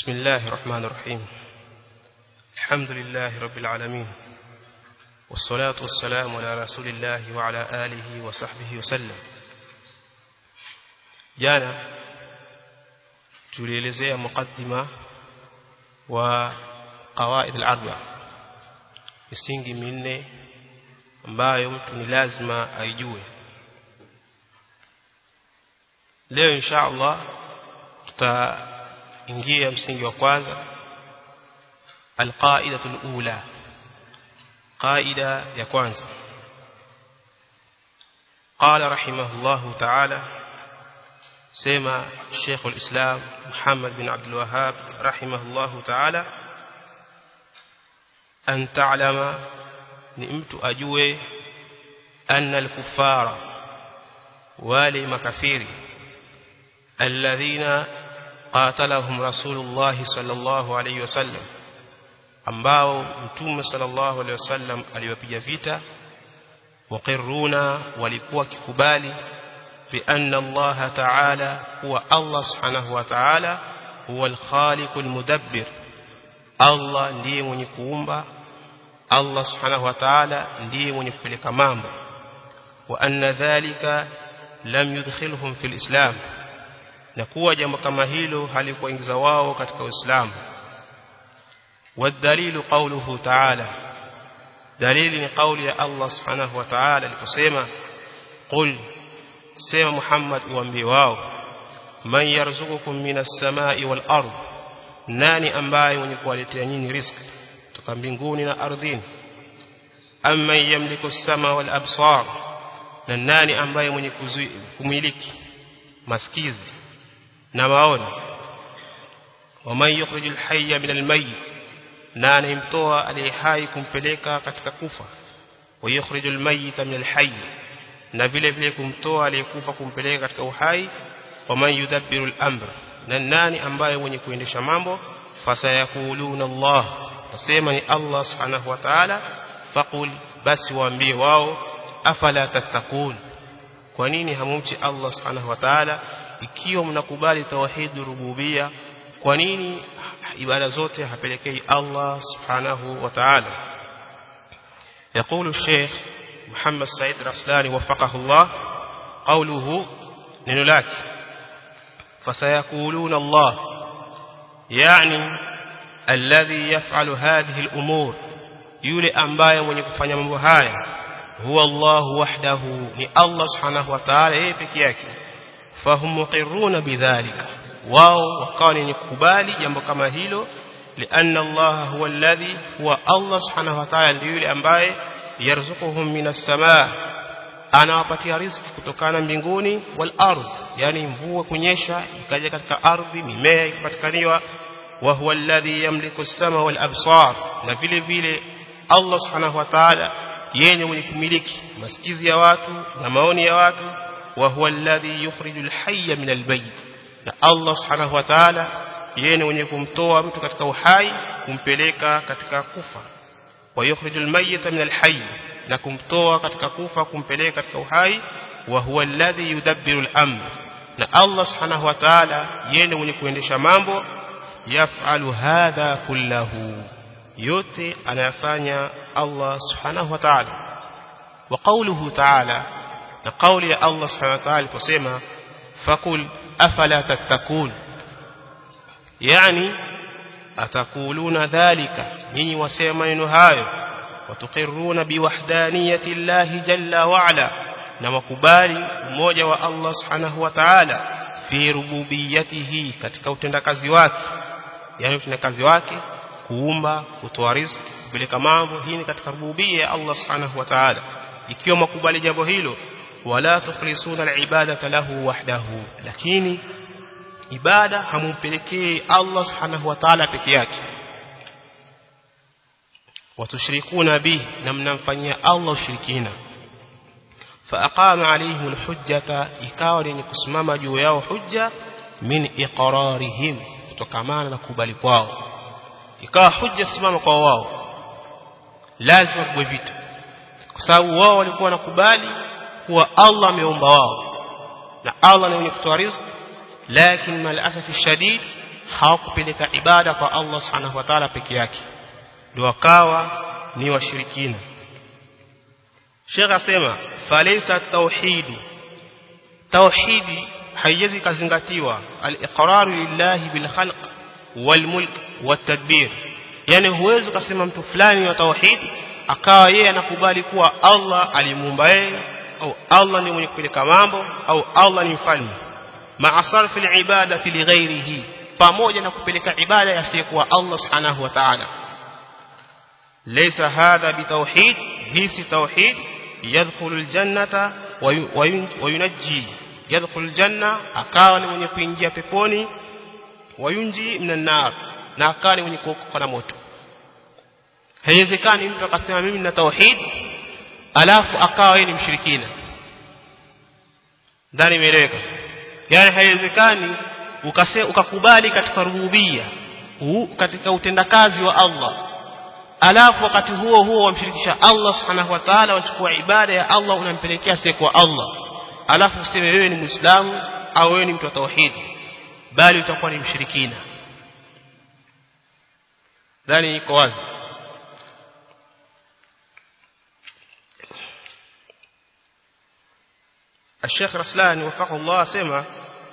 بسم الله الرحمن الرحيم الحمد لله رب العالمين والصلاة والسلام على رسول الله وعلى آله وصحبه وسلم jana tulielezea mukaddima wa qawaid al-arba misingi minne ambayo mtu ni lazima aijue leo insha Allah tutaingia msingi wa kwanza alqaidatu alula qaida ya kwanza قال رحمه الله تعالى سيما شيخ الإسلام محمد بن عبد الوهاب رحمه الله تعالى أن تعلم نئمت أجوي أن الكفار والي مكفير الذين قاتلهم رسول الله صلى الله عليه وسلم ambao mtume sallallahu alaihi wasallam aliwapiga vita waqirruna walikuwa kikubali bi anna Allah ta'ala huwa Allah subhanahu wa ta'ala huwa al-khaliq al-mudabbir Allah ndiye mwenye kuumba Allah subhanahu wa ta'ala ndiye mwenye kupeleka mambo wa anna dhalika lam yudkhilhum fil islam na kuwa jambo kama hilo halikuingiza wao katika Uislamu والدليل قوله تعالى دليل قول يا الله سبحانه وتعالى لكسما قل سيما محمد وانبي واو من يرزقكم من السماء والأرض nani ambaye mwenye kuwaletea nyinyi riziki kutoka mbinguni na ardhini amma yamliku as-sama wal absar na nani ambaye mwenye kumiliki masikizi na maoni waman yukhrijul hayya min al-mayyit na anayemtoa aliye hai kumpeleka katika kufa wa yukhrijul mayyita min al-hayy na vile vile kumtoa aliyekufa kumpeleka katika uhai waman yudabbiru al-amr na nani ambaye mwenye kuendesha mambo fasayakuluna Allah tasema ni Allah subhanahu wa ta'ala faqul basi waambie wao afala tattakun kwa nini hamumchi Allah subhanahu wa ta'ala ikiwa mnakubali tauhid rububia kwa nini ibada zote hapelekei Allah subhanahu wa ta'ala يقول الشيخ محمد سعيد الرسلاني وفقه الله قوله ننلاك فسيقولون الله يعني الذي يفعل هذه الأمور يولي أنبايا من يكفن مبهايا هو الله وحده ni Allah subhanahu wa ta'ala yeye peke yake fahum muqirruna bidhalika wao wakawa ni kubali jambo kama hilo lianna Allah huwa alladhi huwa Allah subhanahu wa ta'ala ndiye yule ambaye yarzuquhum minas samaa anawapatia riziki kutokana mbinguni wal ardh yani mvua kunyesha ikaja katika ardhi mimea ikipatikaniwa wa huwa alladhi yamliku as-sama wal absar na vile vile Allah subhanahu wa ta'ala yeye mwenye kumiliki masikizi ya watu na maoni ya watu wa huwa alladhi yukhrijul hayya min al-bayt na Allah subhanahu wa ta'ala yeye mwenye kumtoa mtu katika uhai kumpeleka katika kufa wa yukhrijul mayyita min al-hayy na kumtoa katika kufa kumpeleka katika uhai wa huwa alladhi yudabbiru al-amr na Allah subhanahu wa ta'ala yeye mwenye kuendesha mambo yaf'alu hadha kullahu yote anayafanya Allah subhanahu wa ta'ala wa qawluhu ta'ala na qawli ya Allah subhanahu wa ta'ala kusema fakul afala tattakun yani atakuluna dhalika nyinyi wasema maneno hayo watuqirruna biwahdaniyati llahi jalla wa ala na wakubali umoja wa Allah subhanahu wa ta'ala fi rububiyatihi katika utendakazi wake yani utendakazi wake kuumba kutoa riziki kupeleka mambo hii ni katika rububia ya Allah subhanahu wa ta'ala ikiwa makubali jambo hilo wala tukhlisuna alibadata lahu wahdahu lakini ibada hamumpelekee Allah subhanahu wa ta'ala peke yake watushrikuna bihi na mnamfanyia Allah ushirikina فأقام عليهم الحجة ikawa ni kusimama juu yao hujja min iqrarihim kutokamana na kubali kwao ikawa hujja simama kwa wao lazima kubwe vitu kwa sababu wao walikuwa wanakubali kuwa Allah ameumba wao na Allah ni mwenye kutoa riziki lakini mal asafi shadid hawakupeleka ibada kwa Allah subhanahu wa ta'ala peke yake ndio wakawa ni washirikina Sheikh asema falaysa tauhidi tauhidi haiwezi kazingatiwa al-iqrar lillahi bil khalq wal mulk wat tadbir yani huwezi kusema mtu fulani wa tauhidi akawa yeye anakubali kuwa Allah alimuumba yeye au Allah ni mwenye kupeleka mambo au Allah ni mfalme ma'asarfi al-ibadati li ghairihi pamoja na kupeleka ibada yasiyekuwa Allah subhanahu wa ta'ala laysa hadha bitauhid hisi tauhid yadkhulu al-jannata wa yunajji yadkhulu al-janna akawa ni mwenye kuingia peponi wayunji minan nar na akawa ni mwenye kuokoka na moto haiwezekani mtu akasema mimi nina tauhid alafu akawa yeye ni mshirikina ndani imeeleweka yani haiwezekani ukase ukakubali katika rububia katika utendakazi wa Allah alafu wakati huo huo wamshirikisha Allah subhanahu wa ta'ala wachukua ibada ya Allah unampelekea kwa Allah alafu useme wewe ni muislamu au wewe ni mtu wa tauhid bali utakuwa ni mshirikina ndani iko wazi الشيخ رسلان وفقه الله سمع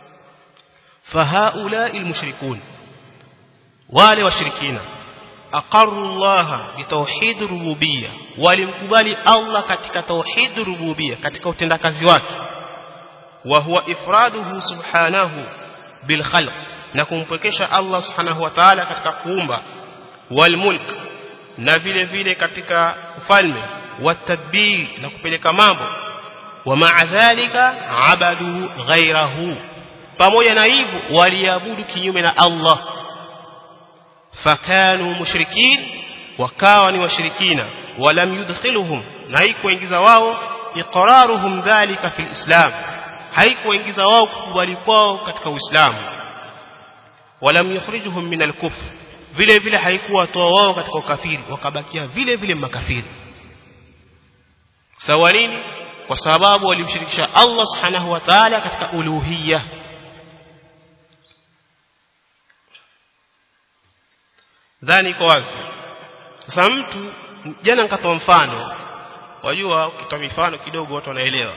فهؤلاء المشركون wale washirikina aqarru Allah bitauhid rububiyya walimkubali Allah katika tauhid rububiyya katika utendakazi wake wa huwa ifraduhu subhanahu bil khalq na kumpwekesha Allah subhanahu wa ta'ala katika kuumba wal mulk na vile vile katika ufalme watadbir na kupeleka mambo wa ma'a dhalika abadu ghairahu pamoja na hivyo waliabudu kinyume na Allah fakanu mushrikin wakawa ni washirikina walam yudkhiluhum na haikuingiza wao iqraruhum dhalika fil islam haikuingiza wao kukubali kwao katika uislamu walam yukhrijuhum min al-kufr vile vile haikuwa toa wao katika ukafiri wakabakia vile vile makafiri sawa nini kwa sababu walimshirikisha Allah subhanahu wa ta'ala katika uluhiyya dhani iko wazi sasa mtu jana nikatoa mfano wajua ukitoa mifano kidogo watu wanaelewa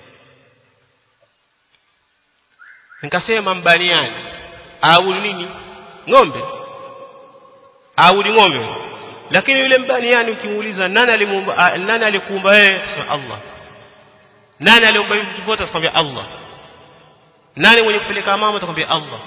nikasema mbaniani au nini ng'ombe au ni ng'ombe lakini yule mbaniani ukimuuliza nani alimuumba nani alikuumba wewe Allah nani aliumba hivi vitu vyote atakwambia Allah nani mwenye kupeleka mama atakwambia Allah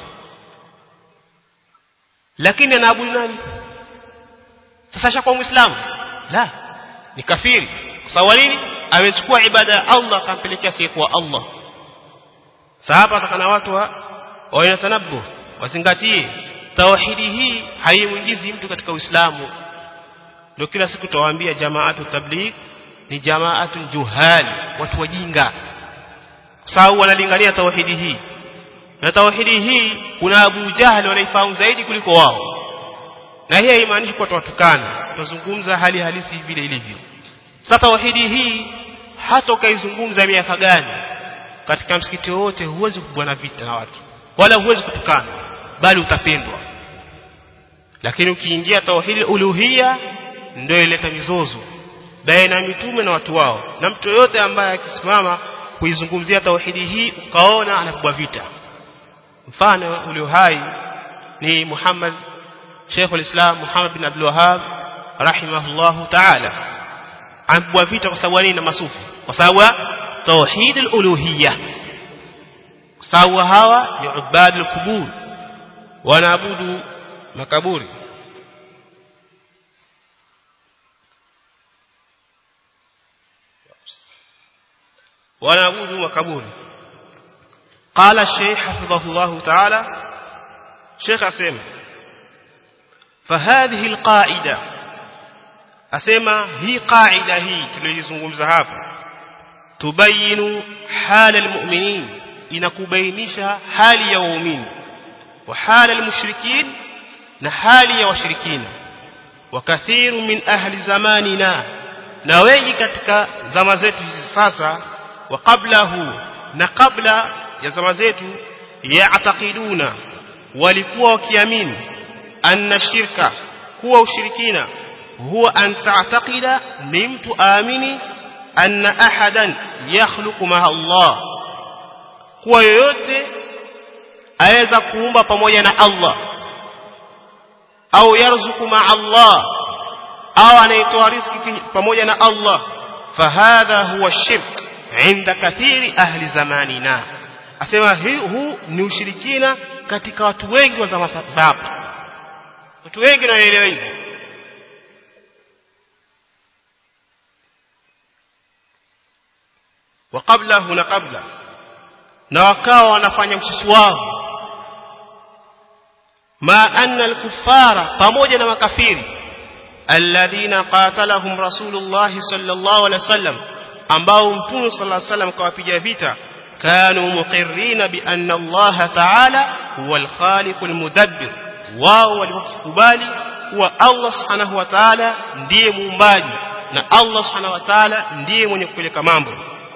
lakini anaabudu nani sasa shakuwa muislamu la ni kafiri kwa sababu nini amechukua ibada ya Allah akampelekea siyekuwa Allah sasa hapa atakana watu wa wayanatanabu wazingatie tauhidi hii haimuingizi mtu katika uislamu ndio kila siku tuwaambia jamaatu tabligh ni jamaatu juhali watu wajinga sababu wanalingania tauhidi hii na tauhidi hii kuna Abu Jahal wanaifahamu zaidi kuliko wao na hii haimaanishi kwa tuwatukana tutazungumza hali halisi vile ilivyo sasa tauhidi hii hata ukaizungumza miaka gani katika msikiti wote huwezi kubwana vita na watu wala huwezi kutukana bali utapendwa lakini ukiingia tauhidi uluhia ndio ileta mizozo baina ya mitume na watu wao na mtu yote ambaye akisimama kuizungumzia tauhidi hii ukaona anapigwa vita mfano ulio hai ni Muhammad Sheikh al-Islam Muhammad bin Abdul Wahhab rahimahullah ta'ala anapigwa vita kwa sababu nini na masufi kwa sababu tauhid al-uluhiyya kwa sababu hawa ni ubad al-qubur wanaabudu makaburi wanaabudu makaburi قال الشيخ حفظه الله تعالى شيخ أسيما فهذه القاعدة أسيما هي قاعدة هي تليزنكم زهاب تبين حال المؤمنين إنكبينش حال يومين وحال المشركين نحال يوشركين وكثير من أهل زماننا نويجي كتك زمزت ساسا وقبله نقبل ya zama zetu yaatakiduna walikuwa wakiamini anna shirka kuwa ushirikina huwa an ta'taqida ni mtu aamini anna ahadan yakhluqu ma'a Allah kuwa yoyote aweza kuumba pamoja na Allah au yarzuku ma'a Allah au anaitoa riziki pamoja na Allah fahadha huwa shirk inda kathiri ahli zamanina asema huu ni ushirikina katika watu wengi wa zama hapa watu wengi wanaelewa hivyo wa kabla huna kabla na wakawa wanafanya ususi wao ma anna al-kuffara pamoja na makafiri alladhina qatalahum rasulullah sallallahu alaihi wasallam ambao mtume sallallahu alaihi wasallam kawapiga vita kanu muqirrina bi anna Allah ta'ala huwa al-khaliq al-mudabbir wao walikubali kuwa Allah subhanahu wa ta'ala ndiye muumbaji na Allah subhanahu wa ta'ala ndiye mwenye kupeleka mambo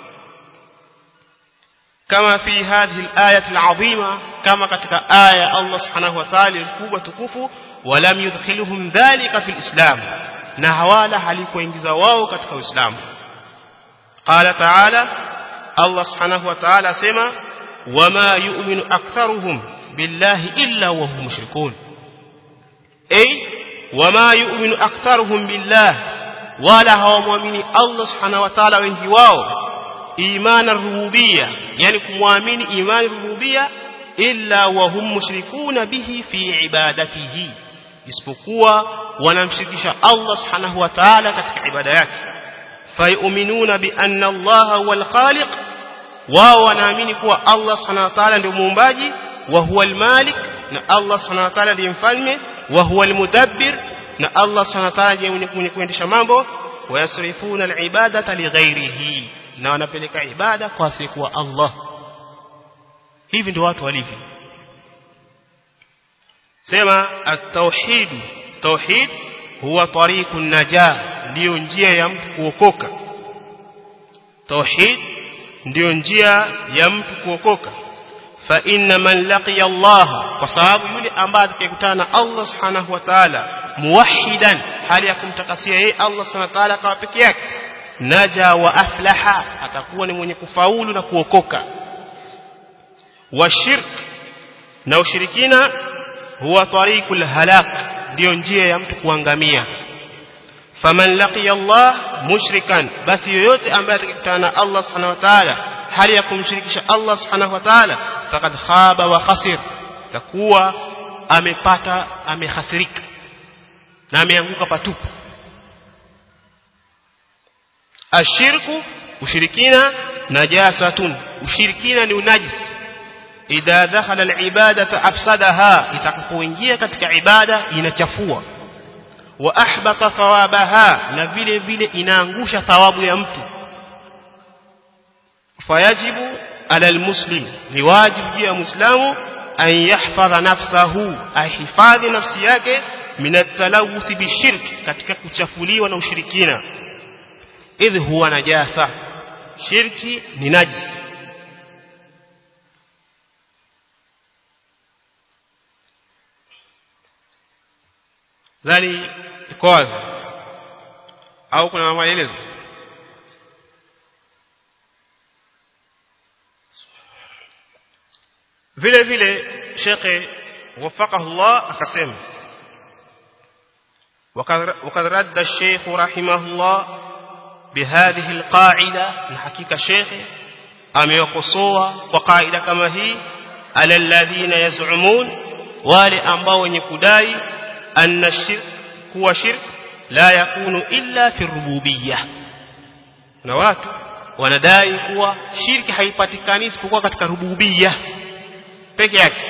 kama fi hadhihi al-ayati al-azima kama katika aya Allah subhanahu wa ta'ala kubwa tukufu walam yudkhiluhum dhalika fil islam na hawala halikuingiza wao katika uislamu qala ta'ala Allah subhanahu wa ta'ala asema wama yu'minu aktharuhum billahi illa wa hum mushrikun ay wama yu'minu aktharuhum billah wala hawamwamini Allah subhanahu wa ta'ala wengi wao imana rububia yani kumwamini imani rububia illa wa hum mushrikuna bihi fi ibadatihi isipokuwa wanamshirikisha Allah subhanahu wa ta'ala katika ibada yake fayuminuna bi anna Allah huwal khaliq wao wanaamini kuwa Allah subhanahu wa ta'ala ndio muumbaji wa huwal malik na Allah subhanahu wa ta'ala ndiye mfalme wa huwal mudabbir na Allah subhanahu wa ta'ala ndiye mwenye kuendesha mambo wayasrifuna al-ibadata lighairihi na wanapeleka ibada kwa asiyekuwa Allah hivi ndio watu walivyo sema at-tauhid tauhid huwa tariqun najah ndio njia ya mtu kuokoka tauhid ndio njia ya mtu kuokoka fa inna man laqiya Allah kwa sababu yule ambaye atakayekutana na Allah subhanahu wa ta'ala muwahhidan hali ya kumtakasia yeye Allah subhanahu wa ta'ala kwa peke yake naja wa aflaha atakuwa ni mwenye kufaulu na kuokoka wa shirk na ushirikina huwa tariqul halak ndio njia ya mtu kuangamia faman laqiya Allah mushrikan basi yoyote ambaye atakutana na Allah subhanahu wa ta'ala hali ya kumshirikisha Allah subhanahu wa ta'ala faqad khaba wa khasir takuwa amepata amehasirika na ameanguka patupu ashirku ushirikina najasatun ushirikina ni unajisi idha dakhala alibadata afsadaha itakapoingia katika ibada inachafua wa ahbata thawabaha na vile vile inaangusha thawabu ya mtu fayajibu ala almuslim ni wajibu juu ya muislamu an yahfadha nafsahu ahifadhi nafsi yake min at-talawuth bishirki katika kuchafuliwa na ushirikina idh huwa najasa shirki ni najis dhani iko wazi au kuna maelezo vile vile shekhe wafaqahu Allah akasema وقد رد الشيخ رحمه الله بهذه القاعدة الحقيقة شيخ amewakosoa kwa kaida kama hii ala alladhina yaz'umun wale ambao wenye kudai anna shirk kuwa shirk la yakunu illa fi rububiyyah na watu wanadai kuwa shirki haipatikani isipokuwa katika rububiyya peke yake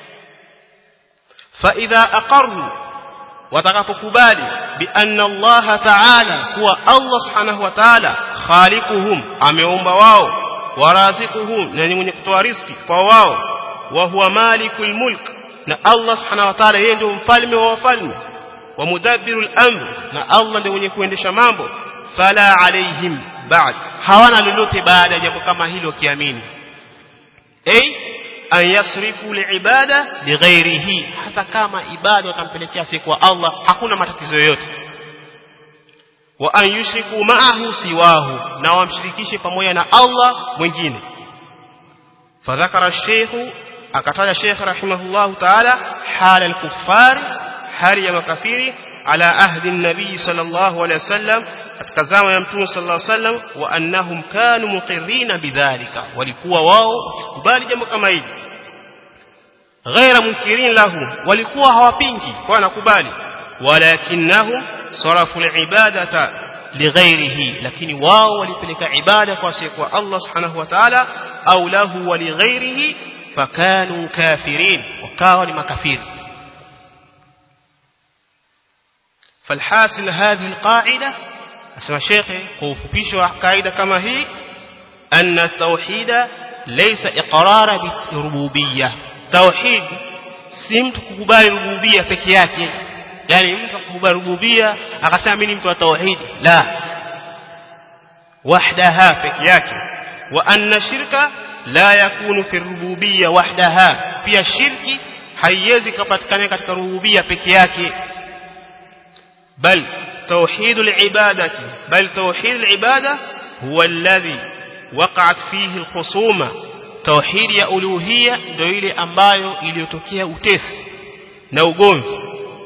fa idha aqarru watakapokubali bi anna Allah ta'ala kuwa Allah subhanahu wa ta'ala khaliquhum ameumba wao warazikuhum na ni mwenye kutoa riziki kwa wao wa huwa malikul mulk na Allah subhanahu wa ta'ala yeye ndio mfalme wa wafalme wa mudabbirul amr na Allah ndio mwenye kuendesha mambo fala alaihim ba'd hawana lolote baada ya jambo kama hilo kiamini ay an yasrifu liibada lighairihi hata kama ibada watampelekea si kwa Allah hakuna matatizo yoyote wa an yushriku ma'ahu siwahu na wamshirikishe pamoja na Allah mwingine fadhakara sheikh akataja sheikh rahimahullah ta'ala hal al-kuffar hali ya makafiri ala ahdi an-nabii sallallahu alayhi wasallam katika zama ya mtume sallallahu alayhi wasallam wa annahum kanu muqirrina bidhalika walikuwa wao kubali jambo kama hili ghaira munkirin lahu walikuwa hawapingi kwa nakubali walakinnahum sarafu al-ibadata lighairihi lakini wao walipeleka ibada kwa kwa Allah subhanahu wa ta'ala au lahu wa lighairihi fakanu kafirin wakawa ni makafiri فالحاصل هذه القاعدة أسمى الشيخ كوفبيش قاعدة كما هي أن التوحيد ليس إقرار بالربوبية توحيد سمت كبال ربوبية peke yani mtu kukubali rububia akasema mimi ni mtu wa tauhid la wahdaha peke yake wa anna shirka la yakunu fi rububia wahdaha pia shirki haiwezi kupatikana katika rububia peke yake bal توحيد العبادة بل توحيد العبادة هو الذي وقعت فيه الخصومة توحيد يا ألوهية ndio ile ambayo iliyotokea utesi na ugomvi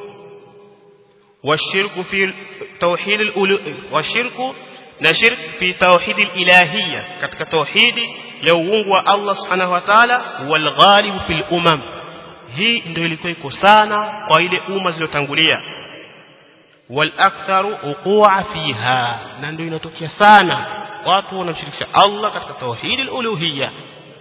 والشرك في توحيد الألو... والشرك نشرك في توحيد الإلهية katika توحيد ya uungu wa Allah subhanahu wa ta'ala wal ghalib fil umam hii ndio ilikuwa iko sana kwa ile umma zilizotangulia wal aktharu uqua fiha na ndio inatokea sana watu wanamshirikisha Allah katika tauhid al-uluhiyya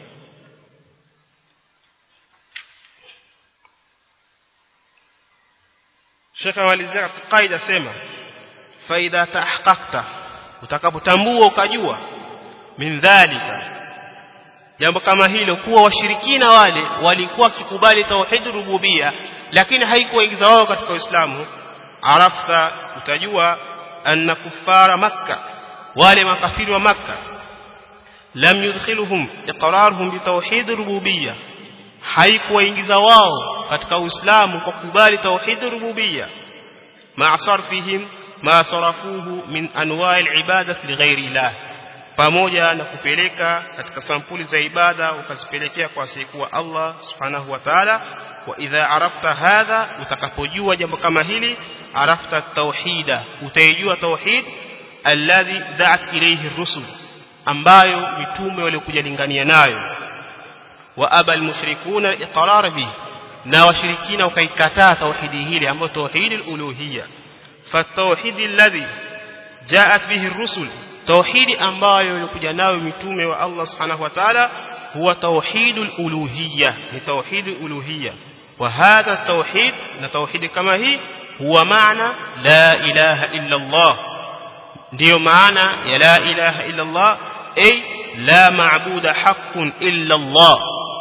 Sheikh amalizia katika kaida sema faida tahaqaqta utakapotambua ukajua min dhalika jambo kama hilo kuwa washirikina wale walikuwa kikubali tauhid rububia lakini haikuwaingiza wao katika Uislamu arafta utajua anna kuffara makka wale makafiri wa makka lam yudkhiluhum iqraruhum bitawhid rububiyya haikuwaingiza wao katika Uislamu kwa kukubali tauhid rububiyya ma sarfihim ma sarafuhu min anwa'il ibadat lighairi ilah pamoja na kupeleka katika sampuli za ibada ukazipelekea kwa asiyekuwa Allah subhanahu wa ta'ala wa idha arafta hadha utakapojua jambo kama hili arafta tauhida utaijua tauhid alladhi da'at ilayhi rusul ambayo mitume waliokuja lingania nayo wa aba almushrikuna iqrar bihi na washirikina wakaikataa tauhidi hili ambayo tauhid aluluhiyya fatauhid alladhi ja'at bihi rusul tauhidi ambayo ilikuja nayo mitume wa Allah subhanahu wa ta'ala huwa tauhidul uluhiyya ni tauhidul uluhiyya wa hadha tauhid na tauhidi kama hii huwa maana la ilaha illa Allah ndiyo maana ya la ilaha illa Allah ay la maabuda haqqun illa Allah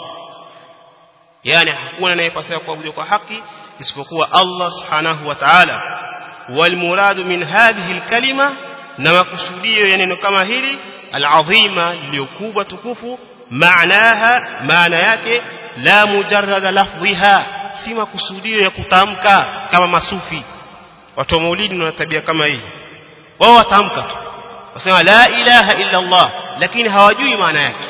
yani hakuna anayepaswa kuabudiwa kwa haki isipokuwa Allah subhanahu wa ta'ala wal muradu min hadhihi al kalima na makusudio ya neno kama hili alazima liliyokubwa tukufu maanaha maana yake la mujarrada lafdhiha si makusudio ya kutamka kama masufi watu wa maulidi wana tabia kama hii wao watamka tu wasema la ilaha illa Allah lakini hawajui maana yake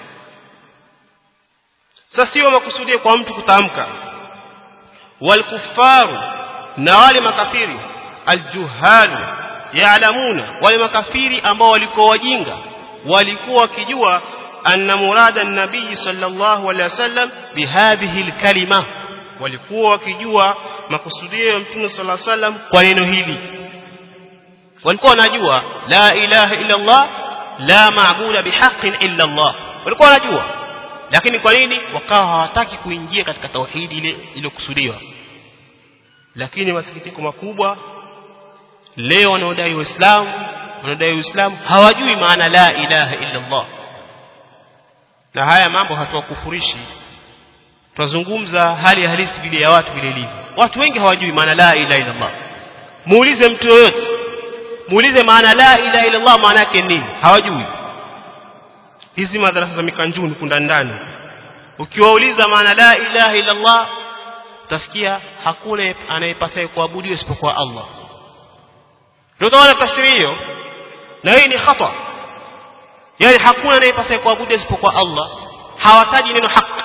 sasa sio makusudio kwa mtu kutamka walkufaru na wale makafiri aljuhalu yaalamuna wale makafiri ambao walikuwa wajinga walikuwa wakijua anna murada nabii sallallahu alaihi wasallam bihadhihi alkalima walikuwa wakijua makusudio ya mtume sallallahu alaihi wasallam kwa neno hili walikuwa wanajua la ilaha illa Allah la maabuda bihaqqin illa Allah walikuwa wanajua lakini kwa nini wakawa hawataki kuingia katika tauhidi ile iliyokusudiwa lakini masikitiko makubwa leo wanaodai uislamu wanaodai uislamu hawajui maana la ilaha illa Allah na haya mambo hatuwakufurishi tunazungumza hali halisi vile ya watu vile ilivyo watu wengi hawajui maana la ilaha illa Allah muulize mtu yoyote muulize maana la ilaha illa Allah maana yake nini hawajui hizi madarasa za mikanjuni kunda ndani ukiwauliza maana la ilaha illa Allah utasikia hakuna anayepasaye kuabudiwa isipokuwa Allah ndio utaona tafsiri hiyo na hii ni khata yani hakuna anayepasaye kuabudiwa isipokuwa Allah hawataji neno haki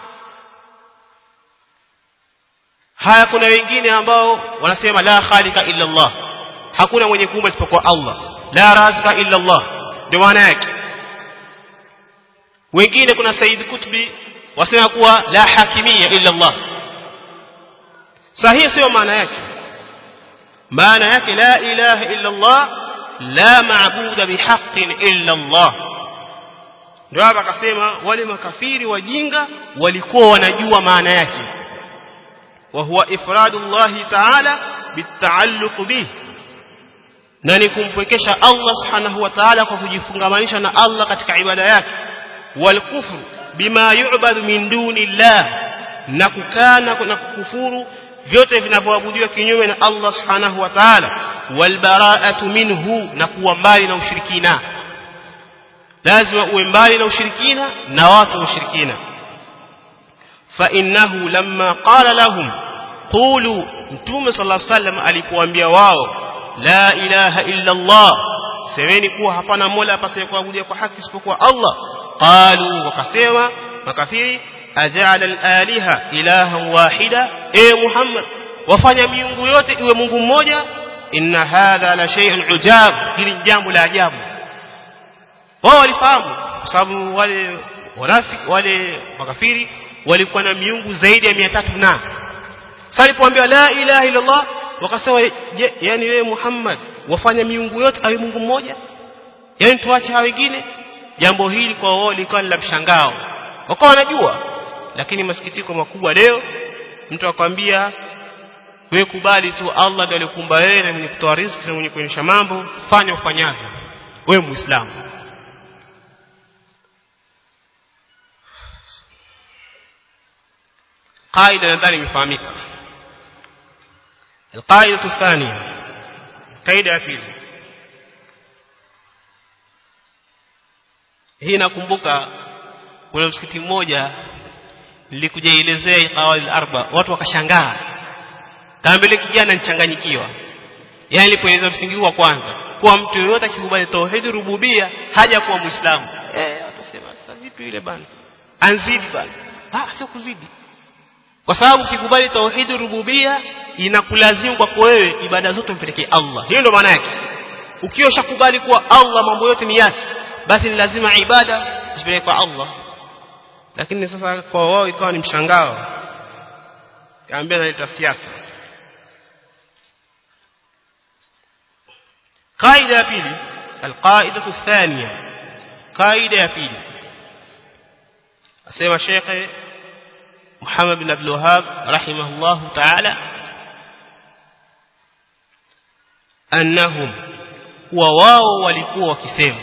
haya kuna wengine ambao wanasema la khaliqa illa Allah hakuna mwenye kuumba isipokuwa Allah la razika illa Allah ndio maana yake wengine kuna Said Kutbi wasema kuwa la hakimia illa Allah sahihi sio maana yake maana yake la ilaha illa Allah la maabuda bihaqqin illa Allah ndio hapa akasema wale makafiri wajinga walikuwa wanajua maana yake wa huwa ifradu Allah ta'ala bitaalluq bihi na ni kumpwekesha Allah subhanahu wa ta'ala kwa kujifungamanisha na Allah katika ibada yake wal kufru bima yu'badu min duni Allah na kukana na kukufuru vyote vinavyoabudiwa kinyume na Allah subhanahu wa ta'ala wal bara'atu minhu na kuwa mbali na ushirikina lazima uwe mbali na ushirikina na watu wa ushirikina fa innahu lamma qala lahum qulu mtume sallallahu alaihi wasallam alipoambia wao la ilaha illa Allah semeni kuwa hapana mola apasaye kuabudia kwa haki isipokuwa Allah qalu wakasema makafiri aja'ala al-aliha ilahan wahida e Muhammad wafanya miungu yote iwe Mungu mmoja inna hadha la shay'un ujab hili jambo la ajabu wao walifahamu kwa sababu wale wanafiki wale makafiri walikuwa na miungu zaidi ya 300 na sasa alipoambiwa la ilaha illa Allah wakasema yani wewe Muhammad wafanya miungu yote awe Mungu mmoja yani tuache hao wengine jambo hili kwa wao lilikuwa la mshangao wakawa wanajua lakini masikitiko makubwa leo mtu akwambia wewe kubali tu Allah ndiye alikumba wewe na mwenye kutoa riziki na mwenye kuonyesha mambo fanya ufanyavyo wewe muislamu قاعده nadhani imefahamika القاعده الثانيه قاعده ya pili hii nakumbuka kuna msikiti mmoja nilikujaelezea qawaid arba watu wakashangaa kaambele kijana nichanganyikiwa yani nilipoeleza msingi wa kwanza kuwa mtu yoyote akikubali tauhid rububia haja kuwa muislamu eh watasema sasa vipi yule bana anzidi bana ah sio kuzidi kwa sababu ukikubali tauhid rububia inakulazimu kwako wewe ibada zote umpelekee Allah hiyo ndio maana yake ukiwa ushakubali kuwa Allah mambo yote ni yake basi ni lazima ibada zipeleke kwa Allah lakini sasa kwa wao ikawa ni mshangao kaambia naleta siasa قاعده ya pili القاعده الثانيه قاعده ya pili asema Sheikh Muhammad bin Abdul Wahhab rahimahullah ta'ala annahum wa wao walikuwa wakisema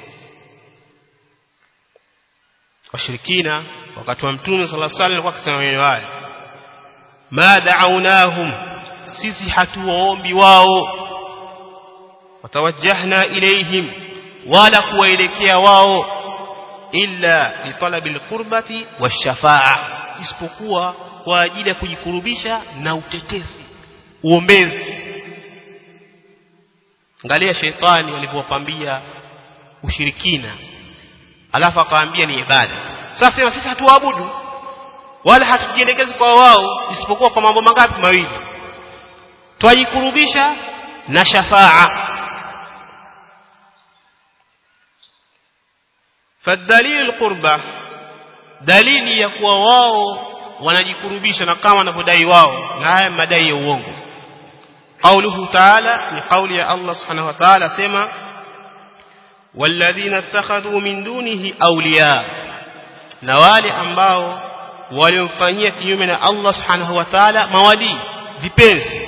washirikina wakati wa mtume sallallahu alaihi wasallam akisema maneno haya ma da'awnahum sisi hatuwaombi wao watawajjahna ilaihim wala kuwaelekea wao illa litalabil qurbati washafa'a isipokuwa kwa ajili ya kujikurubisha na utetezi uombezi angalia sheitani alivyowapambia ushirikina alafu akawaambia ni ibada sasa sema sisi hatuabudu wala hatujielekezi kwa wao isipokuwa kwa mambo mangapi mawili twajikurubisha na shafaa fadalilu alqurba dalili ya kuwa wao wanajikurubisha na kama wanavyodai wao na haya madai ya uongo قوله تعالى لقول يا الله سبحانه وتعالى سما والذين اتخذوا من دونه أولياء نوالي ambao waliomfanyia kinyume na Allah subhanahu wa ta'ala mawali vipenzi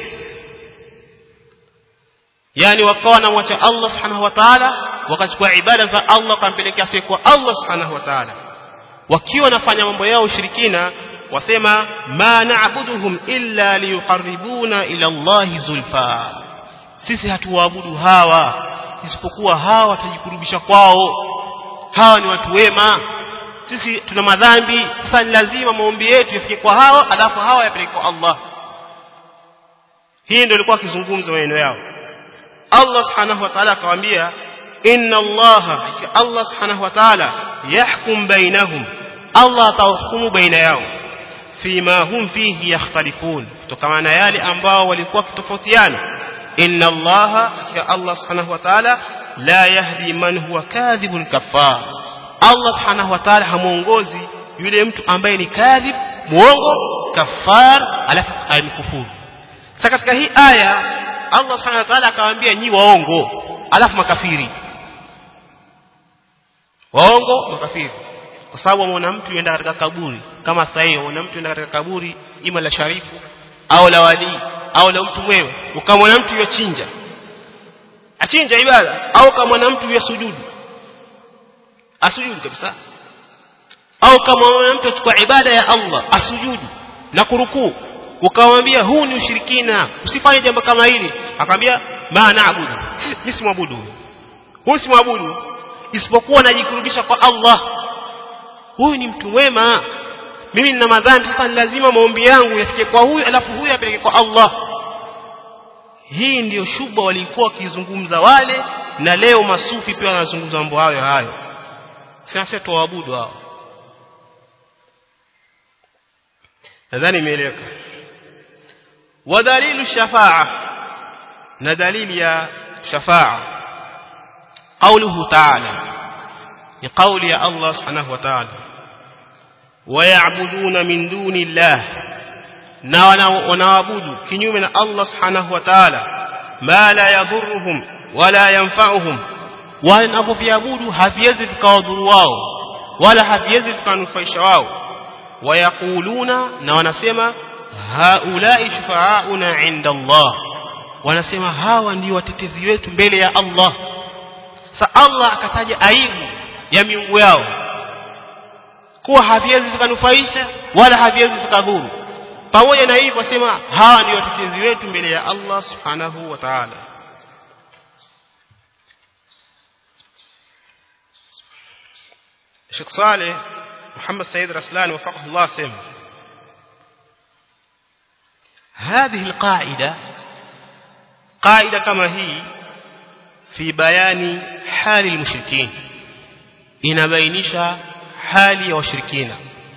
yani wakawa na mwacha Allah subhanahu wa ta'ala wakachukua ibada za Allah kampelekea siku Allah subhanahu wa ta'ala wakiwa nafanya mambo yao ushirikina wasema ma na'buduhum illa liyuqarribuna ila Allah zulfa sisi hatuwaabudu hawa isipokuwa hawa watajikurubisha kwao hawa ni watu wema sisi tuna madhambi sasa ni lazima maombi yetu yafike kwa hawa alafu hawa yapeleke kwa Allah hii ndio ilikuwa akizungumza maneno yao Allah subhanahu wa ta'ala akawaambia inna Allah Allah subhanahu wa ta'ala yahkum bainahum Allah atahukumu baina yao fima hum fihi yakhtalifun kutokana na yale ambao walikuwa kitofautiana inna Allah ya Allah subhanahu wa ta'ala la yahdi man huwa kadhibun kafar Allah subhanahu wa ta'ala hamuongozi yule mtu ambaye ni kadhib muongo kafar alafu alikufuru sasa katika hii aya Allah subhanahu wa ta'ala akawaambia nyi waongo alafu makafiri waongo makafiri kwa sababu mwana mtu yenda katika kaburi kama sasa hiyo mwana mtu yenda katika kaburi ima la sharifu au la wali au la mtu mwema ukamwona mtu yachinja achinja ibada au kama mwana mtu yasujudu asujudu kabisa au kama mwana mtu achukua ibada ya Allah asujudu na kurukuu ukamwambia huu ni ushirikina usifanye jambo kama hili akamwambia ma naabudu mimi simwabudu huyu simwabudu isipokuwa najikurubisha kwa Allah huyu ni mtu mwema mimi nina madhambi sasa ni lazima maombi yangu yafike kwa huyu alafu huyu apeleke kwa Allah hii ndiyo shuba walikuwa wakizungumza wale na leo masufi pia wanazungumza mambo hayo hayo sasa tuwaabudu hao nadhani imeeleweka ودليل الشفاعة ندليل يا شفاعة قوله تعالى لقول يا الله سبحانه وتعالى ويعبدون من دون الله ونعبد كنيوم الله سبحانه وتعالى ما لا يضرهم ولا ينفعهم wanapoviabudu haviwezi vikawadhuru wao wala haviwezi vikanufaisha wao wayakuluna na wanasema haulai shufaauna inda Allah wanasema hawa ndio watetezi wetu mbele ya Allah sa Allah akataja aibu ya miungu yao kuwa haviwezi vikanufaisha wala haviwezi vikadhuru pamoja na hivyo wasema hawa ndio watetezi wetu mbele ya Allah subhanahu wa ta'ala Sheikh Saleh Muhammad Said Raslan وفقه الله سمع هذه القاعدة قاعدة كما هي في بيان حال المشركين inabainisha hali ya washirikina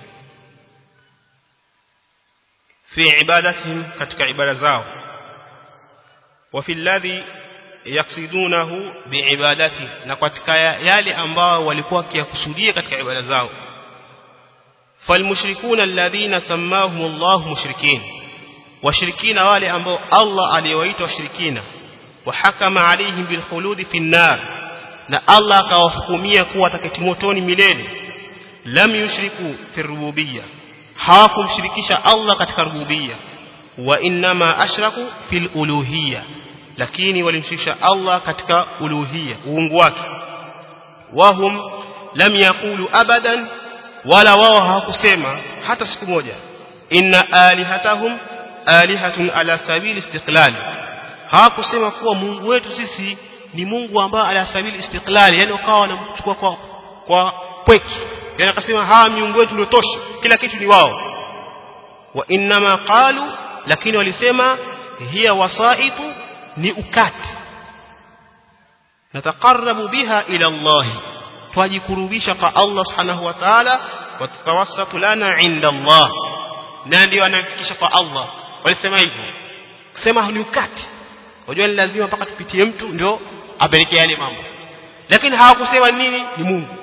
fi ibadatihim katika ibada zao wa fi alladhi yaksidunahu biibadati na katika yale ambao walikuwa kiyakusudia katika ibada zao falmushrikuna alladhina sammahum Allah mushrikin washirikina wale ambao Allah aliwaita washirikina wa hakama alaihim bil khuludi fi nar na Allah akawahukumia kuwa wataketi motoni milele lam yushriku fi rububiyya hawakumshirikisha Allah katika rububiyya wa inma ashraku fil uluhiyya lakini walimshirikisha Allah katika uluhiyya uungu wake wahum lam yaqulu abadan wala wao hawakusema hata siku moja inna alihatahum alihatun ala sabili istiqlali hawakusema kuwa Mungu wetu sisi ni Mungu ambaye ala sabili istiqlali yani ukawa wanamchukua kwa kwa pweki yani akasema hawa miungu wetu ndio tosha kila kitu ni wao wa inma qalu lakini walisema hiya wasaitu ni ukati nataqarrabu biha ila Allah twajikurubisha kwa Allah subhanahu wa ta'ala wa tatawassatu lana inda Allah na ndio anafikisha kwa Allah walisema hivyo kusema ni ukati unajua ni lazima mpaka tupitie mtu ndio apelekee yale mambo lakini hawakusema nini ni Mungu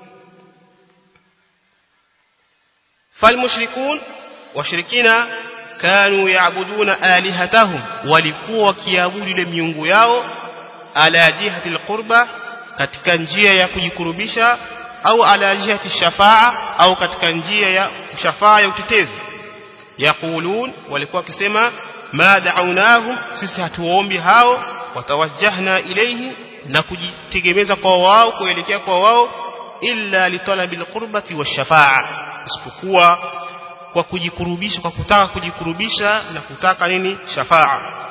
falmushrikun washirikina kanu yaabuduna alihatahum walikuwa wakiabudu ile miungu yao ala jihati alqurba katika njia ya kujikurubisha au ala jihati shafaa au katika njia ya shafaa ya utetezi yaqulun walikuwa wakisema ma da'awnahum sisi hatuombi hao watawajjahna ilayhi na kujitegemeza kwa wao kuelekea kwa wao illa litalabil qurbati washafaa isipokuwa kwa kujikurubisha kwa kutaka kujikurubisha na kutaka nini shafaa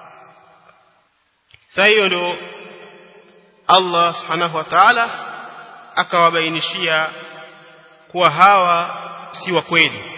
sasa hiyo ndio Allah subhanahu wa ta'ala akawabainishia kuwa hawa si wa kweli